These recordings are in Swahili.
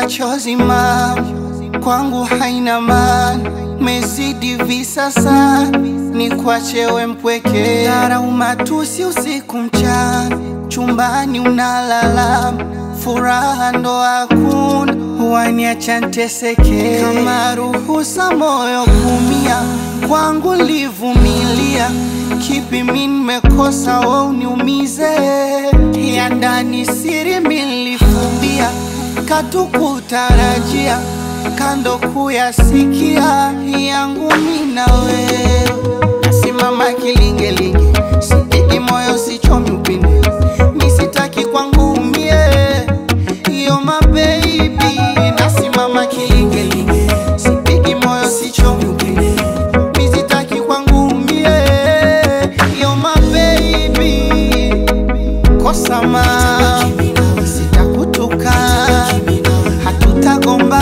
machozi mam kwangu haina maana, mezidi visasa ni kwachewe mpweke, dharau matusi usiku mchana, chumbani unalala, furaha ndo hakuna, waniacha nteseke, kama ruhusa moyo kumia, kwangu livumilia, kipi mi nimekosa we uniumize, ya ndani siri milifumbia, katukutarajia kando kuyasikia yangu mina wewe, nasimama kilingelinge, sipigi moyo sichomi upinde, misitaki kwangu umie, yo mabebi, nasimama kilingelinge, sipigi moyo sichomi upinde, misitaki kwangu umie, yo mabebi, kosa ma sitakutuka, hatutagomba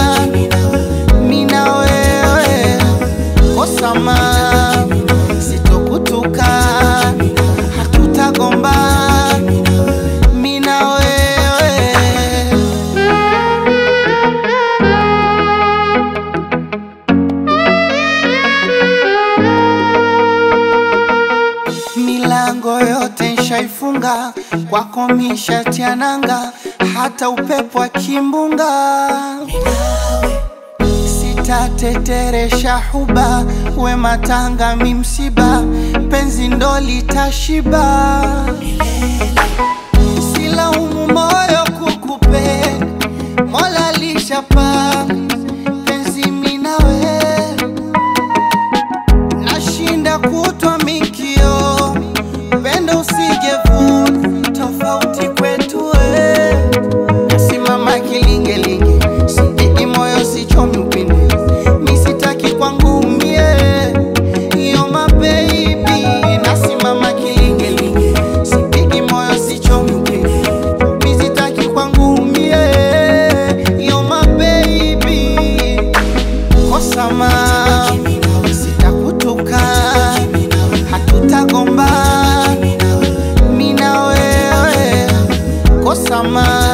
mina wewe kosama sitokutuka hatutagomba mina wewe milango yote nshaifunga kwako mishatiananga hata upepo wa kimbunga sitateteresha huba we matanga mi msiba penzi ndo litashiba silaumu moyo kukupenda mola lishapanga penzi minawe nashinda kutwa mikio pendo usijevuna tofauti kwetu we nasimama kilingelinge sipigi moyo sichomi upinde misitaki kwangu umie iyo mabebi nasimama kilingelinge sipigi moyo sichomi upinde misitaki kwangu umie iyo mabebi kosama sitakutuka hatutagomba mina wewe kosama